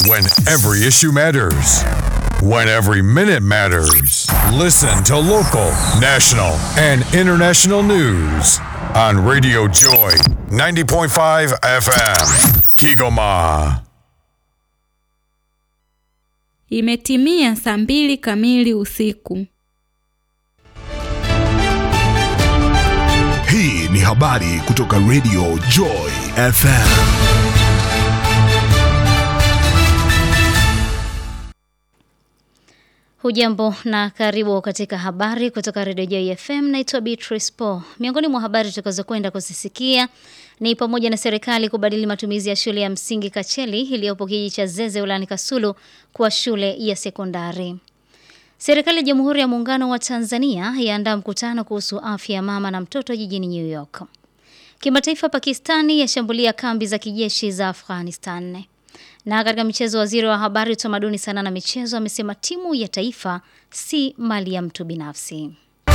When every issue matters. When every minute matters. Listen to local, national, and international news on Radio Joy 90.5 FM. Kigoma. Imetimia saa mbili kamili usiku. Hii ni habari kutoka Radio Joy FM. Hujambo na karibu katika habari kutoka Radio Joy FM. Naitwa Beatrice Paul. Miongoni mwa habari tutakazokwenda kuzisikia ni pamoja na serikali kubadili matumizi ya shule ya msingi Kacheli iliyopo kijiji cha Zeze wilayani Kasulu kuwa shule ya sekondari. Serikali ya Jamhuri ya Muungano wa Tanzania yaandaa mkutano kuhusu afya ya mama na mtoto jijini New York. Kimataifa, Pakistani yashambulia kambi za kijeshi za Afghanistan. Na katika michezo, waziri wa habari, utamaduni, sanaa na michezo amesema timu ya taifa si mali ya mtu binafsi.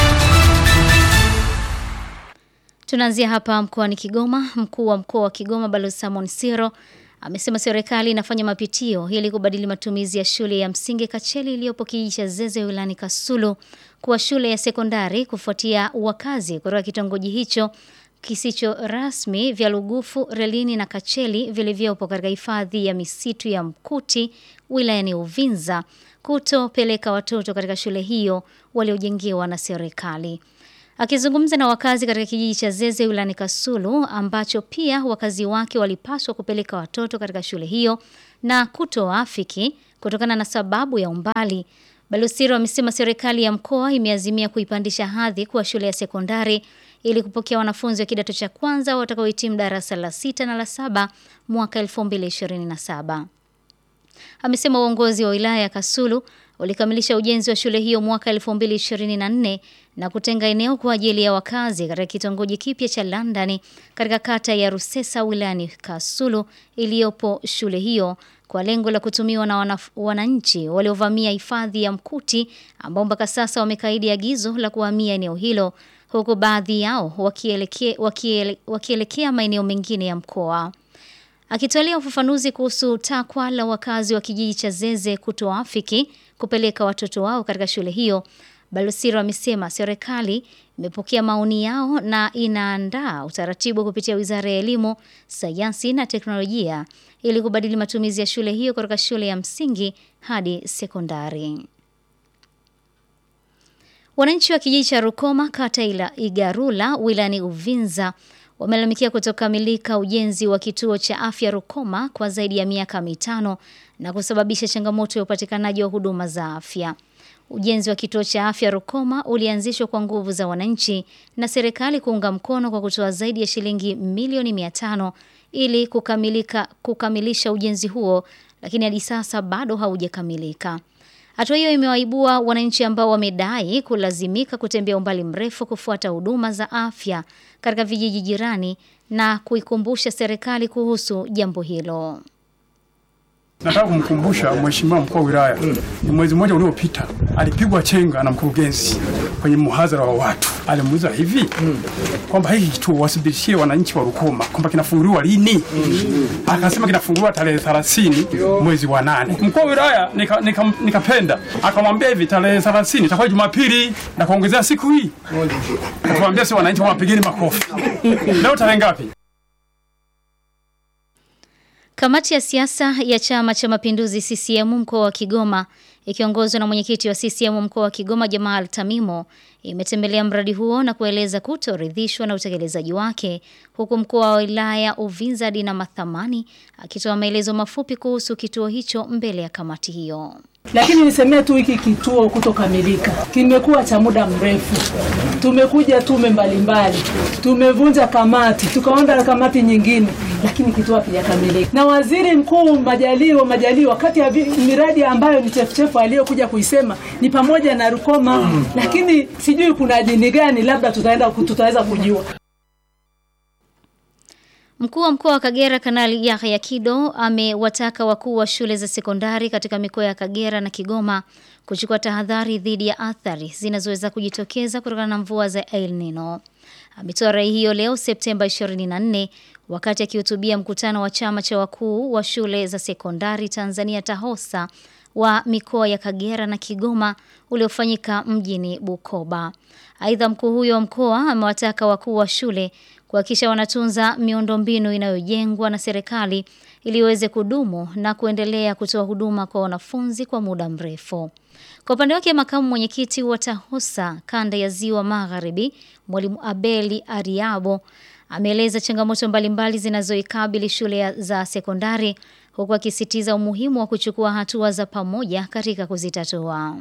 Tunaanzia hapa mkoani Kigoma. Mkuu wa mkoa wa Kigoma Balozi Samon Siro amesema serikali inafanya mapitio ili kubadili matumizi ya shule ya msingi Kacheli iliyopo kijiji cha Zeze wilayani Kasulu kuwa shule ya sekondari kufuatia wakazi kutoka kitongoji hicho kisicho rasmi vya Lugufu, Relini na Kacheli vilivyopo katika hifadhi ya misitu ya Mkuti wilayani Uvinza kutopeleka watoto katika shule hiyo waliojengewa na serikali. Akizungumza na wakazi katika kijiji cha Zeze wilayani Kasulu ambacho pia wakazi wake walipaswa kupeleka watoto katika shule hiyo na kutoafiki kutokana na sababu ya umbali, Balosiro amesema serikali ya mkoa imeazimia kuipandisha hadhi kuwa shule ya sekondari ili kupokea wanafunzi wa kidato cha kwanza watakaohitimu darasa la sita na la saba mwaka 2027. Amesema uongozi wa wilaya ya Kasulu ulikamilisha ujenzi wa shule hiyo mwaka 2024 na kutenga eneo kwa ajili ya wakazi katika kitongoji kipya cha London katika kata ya Rusesa wilayani Kasulu iliyopo shule hiyo kwa lengo la kutumiwa na wananchi waliovamia hifadhi ya Mkuti ambao mpaka sasa wamekaidi agizo la kuhamia eneo hilo huku baadhi yao wakielekea wakiele, wakielekea maeneo mengine ya mkoa. Akitolea ufafanuzi kuhusu takwa la wakazi wa kijiji cha Zeze kutoafiki kupeleka watoto wao katika shule hiyo, Balosiro amesema serikali imepokea maoni yao na inaandaa utaratibu kupitia Wizara ya Elimu, Sayansi na Teknolojia ili kubadili matumizi ya shule hiyo kutoka shule ya msingi hadi sekondari. Wananchi wa kijiji cha Rukoma kata ila Igarula wilayani Uvinza wamelalamikia kutokamilika ujenzi wa kituo cha afya Rukoma kwa zaidi ya miaka mitano na kusababisha changamoto ya upatikanaji wa huduma za afya. Ujenzi wa kituo cha afya Rukoma ulianzishwa kwa nguvu za wananchi na serikali kuunga mkono kwa kutoa zaidi ya shilingi milioni mia tano ili kukamilika kukamilisha ujenzi huo, lakini hadi sasa bado haujakamilika. Hatua hiyo imewaibua wananchi ambao wamedai kulazimika kutembea umbali mrefu kufuata huduma za afya katika vijiji jirani na kuikumbusha serikali kuhusu jambo hilo. Nataka kumkumbusha mheshimiwa mkuu wa wilaya, ni mwezi mmoja uliopita alipigwa chenga na mkurugenzi kwenye muhadhara wa watu. Alimuuliza hivi kwamba hiki kituo wasibishie wananchi wa Rukoma kwamba kinafunguliwa lini? Akasema kinafunguliwa tarehe 30 mwezi wa nane. Mkuu wa wilaya nikapenda nika, nika akamwambia hivi tarehe 30 itakuwa Jumapili na kuongezea siku hii. Akamwambia si wananchi wapigeni makofi. Leo tarehe ngapi? Kamati ya siasa ya Chama cha Mapinduzi CCM mkoa wa Kigoma ikiongozwa na mwenyekiti wa CCM mkoa wa Kigoma Jamal Tamimo imetembelea mradi huo na kueleza kutoridhishwa na utekelezaji wake huku mkuu wa wilaya Uvinza Dina Mathamani akitoa maelezo mafupi kuhusu kituo hicho mbele ya kamati hiyo. Lakini nisemee tu hiki kituo kutokamilika kimekuwa cha muda mrefu. Tumekuja tume mbalimbali, tumevunja kamati, tukaonda kamati nyingine, lakini kituo hakijakamilika. Na waziri mkuu Majaliwa Majaliwa, kati ya miradi ambayo ni chefuchefu aliyokuja kuisema ni pamoja na Rukoma mm. Lakini sijui kuna dini gani, labda tutaenda tutaweza kujua. Mkuu wa mkoa wa Kagera Kanali Yahya Kido amewataka wakuu wa shule za sekondari katika mikoa ya Kagera na Kigoma kuchukua tahadhari dhidi ya athari zinazoweza kujitokeza kutokana na mvua za El Nino. ametoa rai hiyo leo Septemba 24 wakati akihutubia mkutano wa chama cha wakuu wa shule za sekondari Tanzania TAHOSA wa mikoa ya Kagera na Kigoma uliofanyika mjini Bukoba. Aidha, mkuu huyo wa mkoa amewataka wakuu wa shule kuhakikisha wanatunza miundombinu inayojengwa na serikali ili iweze kudumu na kuendelea kutoa huduma kwa wanafunzi kwa muda mrefu. Kwa upande wake, makamu mwenyekiti wa TAHOSA kanda ya Ziwa Magharibi, Mwalimu Abeli Ariabo ameeleza changamoto mbalimbali zinazoikabili shule za sekondari huku akisitiza umuhimu wa kuchukua hatua za pamoja katika kuzitatua.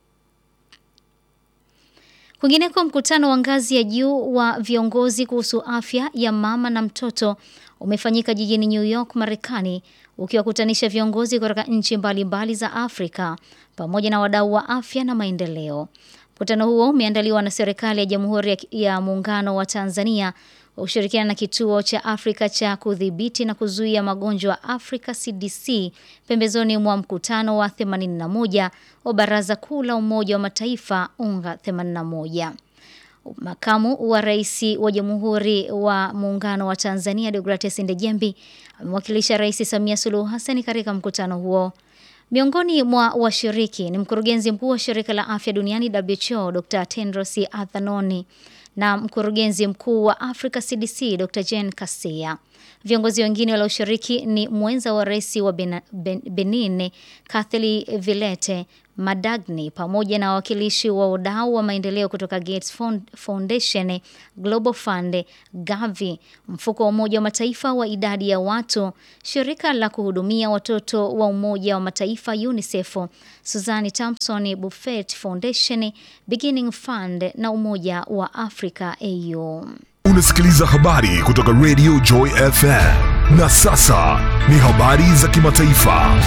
Kwingineko, mkutano wa ngazi ya juu wa viongozi kuhusu afya ya mama na mtoto umefanyika jijini New York, Marekani, ukiwakutanisha viongozi kutoka nchi mbalimbali za Afrika pamoja na wadau wa afya na maendeleo. Mkutano huo umeandaliwa na serikali ya Jamhuri ya Muungano wa Tanzania kwa kushirikiana na kituo cha Afrika cha kudhibiti na kuzuia magonjwa Africa CDC pembezoni mwa mkutano wa 81 wa Baraza Kuu la Umoja wa Mataifa UNGA 81. Makamu wa Rais wa Jamhuri wa Muungano wa Tanzania Deogratias Ndejembi amewakilisha Rais Samia Suluhu Hassan katika mkutano huo. Miongoni mwa washiriki ni mkurugenzi mkuu wa shirika la afya duniani WHO Dr. Tedros Adhanom na mkurugenzi mkuu wa Africa CDC Dr. Jane Kaseya. Viongozi wengine walioshiriki ni mwenza wa rais wa ben, ben, Benin Kathleen Villete Madagni pamoja na wawakilishi wa wadau wa maendeleo kutoka Gates Foundation, Global Fund, Gavi, mfuko wa Umoja wa Mataifa wa idadi ya watu, shirika la kuhudumia watoto wa Umoja wa Mataifa UNICEF, Suzanne Thompson Buffett Foundation, Beginning Fund na Umoja wa Afrika AU. Unasikiliza habari kutoka Radio Joy FM. Na sasa ni habari za kimataifa.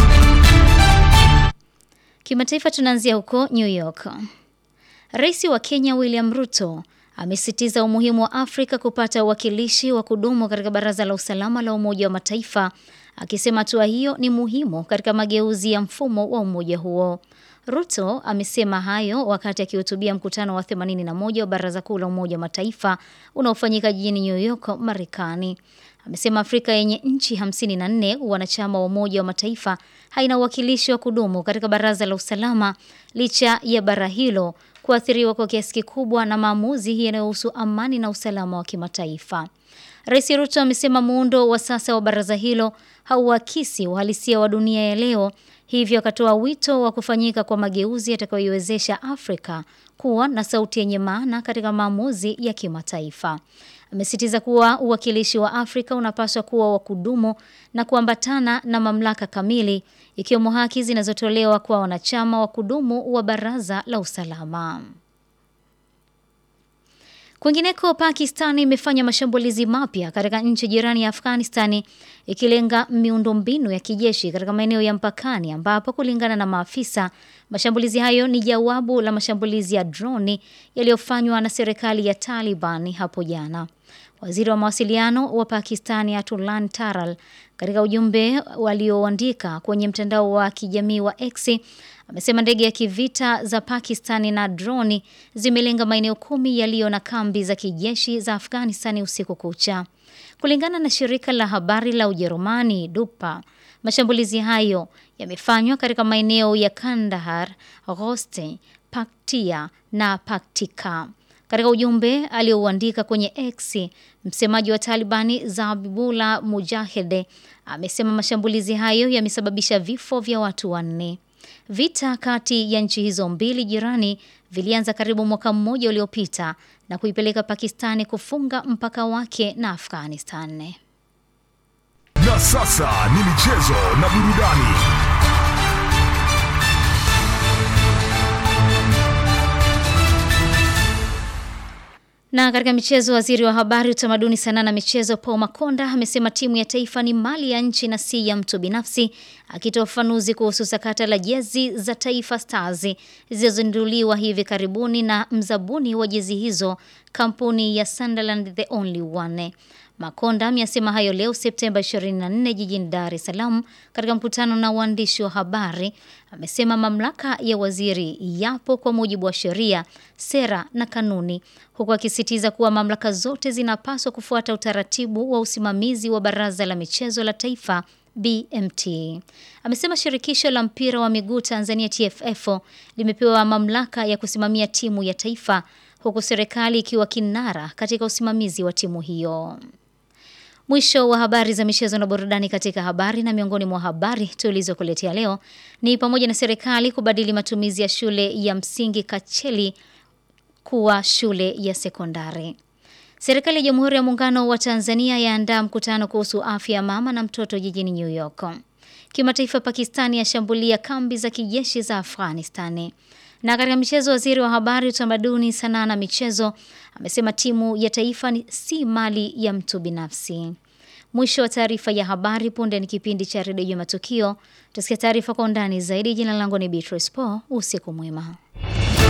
Kimataifa tunaanzia huko New York. Rais wa Kenya William Ruto amesisitiza umuhimu wa Afrika kupata uwakilishi wa kudumu katika Baraza la Usalama la Umoja wa Mataifa, akisema hatua hiyo ni muhimu katika mageuzi ya mfumo wa umoja huo. Ruto amesema hayo wakati akihutubia mkutano wa 81 wa Baraza Kuu la Umoja wa Mataifa unaofanyika jijini New York, Marekani. Amesema Afrika yenye nchi 54 wanachama wa Umoja wa Mataifa haina uwakilishi wa kudumu katika Baraza la Usalama licha ya bara hilo kuathiriwa kwa kiasi kikubwa na maamuzi yanayohusu amani na usalama wa kimataifa. Rais Ruto amesema muundo wa sasa wa baraza hilo hauakisi uhalisia wa dunia ya leo, hivyo akatoa wito wa kufanyika kwa mageuzi yatakayoiwezesha Afrika kuwa na sauti yenye maana katika maamuzi ya kimataifa. Amesitiza kuwa uwakilishi wa Afrika unapaswa kuwa wa kudumu na kuambatana na mamlaka kamili ikiwemo haki zinazotolewa kwa wanachama wa kudumu wa Baraza la Usalama. Kwingineko, Pakistan imefanya mashambulizi mapya katika nchi jirani ya Afghanistani ikilenga miundombinu ya kijeshi katika maeneo ya mpakani ambapo kulingana na maafisa, mashambulizi hayo ni jawabu la mashambulizi ya droni yaliyofanywa na serikali ya Taliban hapo jana. Waziri wa mawasiliano wa Pakistani Atulan Taral katika ujumbe walioandika kwenye mtandao wa kijamii wa X amesema ndege ya kivita za Pakistani na droni zimelenga maeneo kumi yaliyo na kambi za kijeshi za Afghanistani usiku kucha. Kulingana na shirika la habari la Ujerumani DUPA, mashambulizi hayo yamefanywa katika maeneo ya Kandahar, Ghoste, Paktia na Paktika. Katika ujumbe aliouandika kwenye X, msemaji wa Talibani Zabibullah Mujahede amesema mashambulizi hayo yamesababisha vifo vya watu wanne. Vita kati ya nchi hizo mbili jirani vilianza karibu mwaka mmoja uliopita na kuipeleka Pakistani kufunga mpaka wake na Afghanistan. Na sasa ni michezo na burudani. Na katika michezo, waziri wa habari, utamaduni, sanaa na michezo Paul Makonda amesema timu ya taifa ni mali ya nchi na si ya mtu binafsi, akitoa ufafanuzi kuhusu sakata la jezi za Taifa Stars zilizozinduliwa hivi karibuni na mzabuni wa jezi hizo, kampuni ya Sunderland The Only One. Makonda ameyasema hayo leo Septemba 24 jijini Dar es Salaam katika mkutano na waandishi wa habari. Amesema mamlaka ya waziri yapo kwa mujibu wa sheria, sera na kanuni, huku akisisitiza kuwa mamlaka zote zinapaswa kufuata utaratibu wa usimamizi wa Baraza la Michezo la Taifa BMT. Amesema shirikisho la mpira wa miguu Tanzania TFF limepewa mamlaka ya kusimamia timu ya taifa huku serikali ikiwa kinara katika usimamizi wa timu hiyo. Mwisho wa habari za michezo na burudani katika habari na miongoni mwa habari tulizokuletea leo ni pamoja na serikali kubadili matumizi ya shule ya msingi Kacheli kuwa shule ya sekondari. Serikali ya Jamhuri ya Muungano wa Tanzania yaandaa mkutano kuhusu afya ya mama na mtoto jijini New York. Kimataifa, Pakistani yashambulia kambi za kijeshi za Afghanistani. Na katika michezo, waziri wa habari, utamaduni, sanaa na michezo amesema timu ya taifa ni si mali ya mtu binafsi. Mwisho wa taarifa ya habari. Punde ni kipindi cha redio ya matukio. Tusikia taarifa kwa undani zaidi. Jina langu ni Beatrice Paul. Usiku mwema.